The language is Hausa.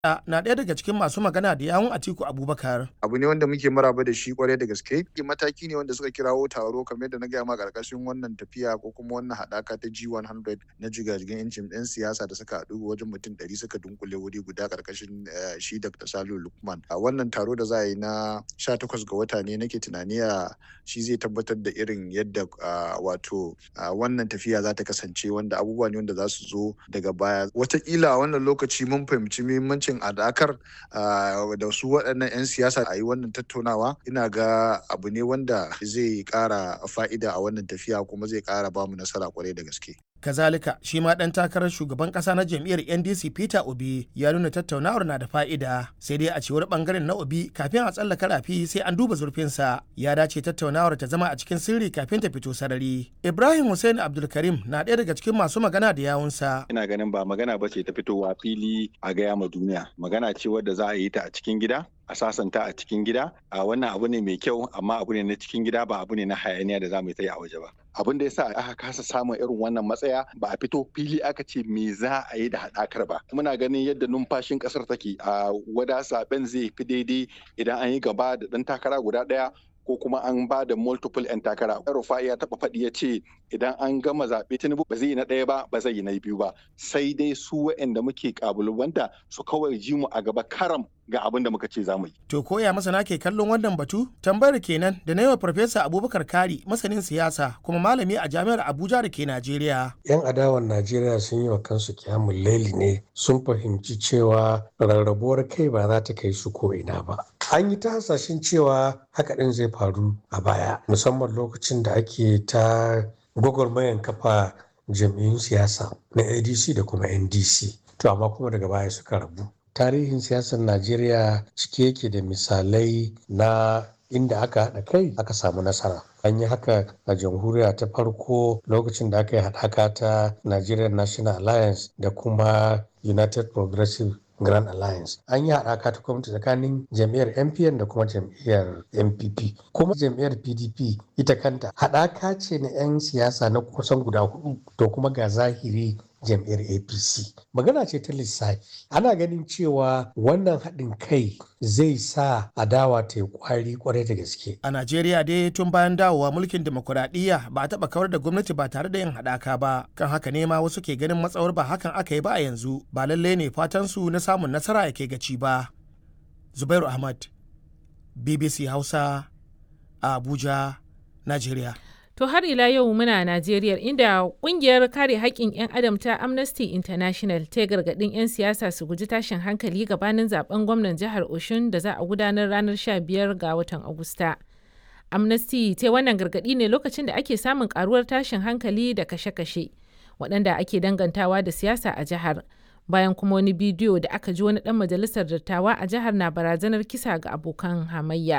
na ɗaya daga cikin masu magana da yawun Atiku Abubakar. Abu ne wanda muke maraba da shi kwarai da gaske. Mataki ne wanda suka kirawo taro kamar yadda na gaya ma karkashin wannan tafiya ko kuma wannan haɗaka ta G100 na jigajigan yancin ɗan siyasa da suka haɗu wajen mutum ɗari suka dunkule wuri guda karkashin shi Dr. Salu Lukman. A wannan taro da za a yi na 18 ga wata ne nake tunani a shi zai tabbatar da irin yadda wato wannan tafiya za ta kasance wanda abubuwa ne wanda za su zo daga baya. Wataƙila a wannan lokaci mun fahimci muhimmancin a dakar da su waɗannan 'yan siyasa a yi wannan tattaunawa ina ga abu ne wanda zai ƙara fa'ida a wannan tafiya kuma zai ƙara ba mu nasara kwarai da gaske. kazalika shi ma ɗan takarar shugaban ƙasa na jam'iyyar ndc peter obi ya nuna tattaunawar na da fa'ida sai dai a cewar ɓangaren na obi kafin a tsallaka rafi sai an duba zurfinsa ya dace tattaunawar ta zama a cikin sirri kafin ta fito sarari ibrahim hussein abdulkarim na ɗaya daga cikin masu magana da yawunsa ina ganin ba magana ba ce ta fitowa fili a gaya ma duniya magana ce wadda za a yi ta a cikin gida a sasanta a cikin gida a wannan abu ne mai kyau amma abu ne na cikin gida ba abu ne na hayaniya da za mu yi a waje ba abin da yasa aka kasa samun irin wannan matsaya ba a fito fili aka ce me za a yi da haɗakar ba muna ganin yadda numfashin ƙasar take a wada zaben zai fi daidai idan an yi gaba da ɗan takara guda ɗaya ko kuma an ba da multiple 'yan takara. Rufa'i ya taɓa faɗi ya ce idan an gama zaɓe Tinubu ba zai yi na ɗaya ba ba zai yi na biyu ba sai dai su waɗanda muke ƙabalubanta su kawai ji mu a gaba karam ga abin da muka ce za mu yi. To koya masana ke kallon wannan batu? Tambayar kenan da na yawa Farfesa Abubakar Kari masanin siyasa kuma malami a jami'ar Abuja da ke Najeriya. 'Yan adawan Najeriya sun yi wa kansu kyamun laili ne sun fahimci cewa rarrabuwar kai ba za ta kai su ko ina ba. An yi ta hasashen cewa haka ɗin zai faru a baya musamman lokacin da ake ta gwagwarmayan kafa jam'iyyun siyasa na ADC da kuma NDC. To amma kuma daga baya suka rabu. tarihin siyasar najeriya cike yake da misalai na inda aka haɗa kai aka samu nasara an yi haka a jamhuriya ta farko lokacin da aka yi haɗaka ta nigerian national alliance da kuma united progressive grand alliance an yi haɗaka ta gwamnati tsakanin jam'iyyar mpn da kuma jam'iyyar npp kuma jam'iyyar pdp ita kanta haɗaka ce na 'yan siyasa na kusan guda hudu to kuma ga zahiri jam'iyyar apc magana ce ta lissafi ana ganin cewa wannan haɗin kai zai sa adawa ta yi kwari kwarai da gaske a najeriya dai tun bayan dawowa mulkin demokuraɗiyya ba a taɓa kawar da gwamnati ba tare da yin haɗaka ba kan haka ne ma wasu ke ganin matsawar ba hakan aka yi ba a yanzu ba lallai ne fatan su na samun nasara ya kai gaci ba zubairu ahmad bbc hausa a abuja najeriya To har ila yau muna Najeriya inda kungiyar kare haƙƙin 'yan adam ta Amnesty International ta gargaɗin 'yan siyasa su guji tashin hankali gabanin zaben gwamnan jihar Oshun da za a gudanar ranar 15 ga watan Agusta. Amnesty ta wannan gargaɗi ne lokacin da ake samun karuwar tashin hankali da kashe-kashe waɗanda ake dangantawa da siyasa a jihar. Bayan kuma wani bidiyo da aka ji wani ɗan majalisar dattawa a jihar na barazanar kisa ga abokan hamayya.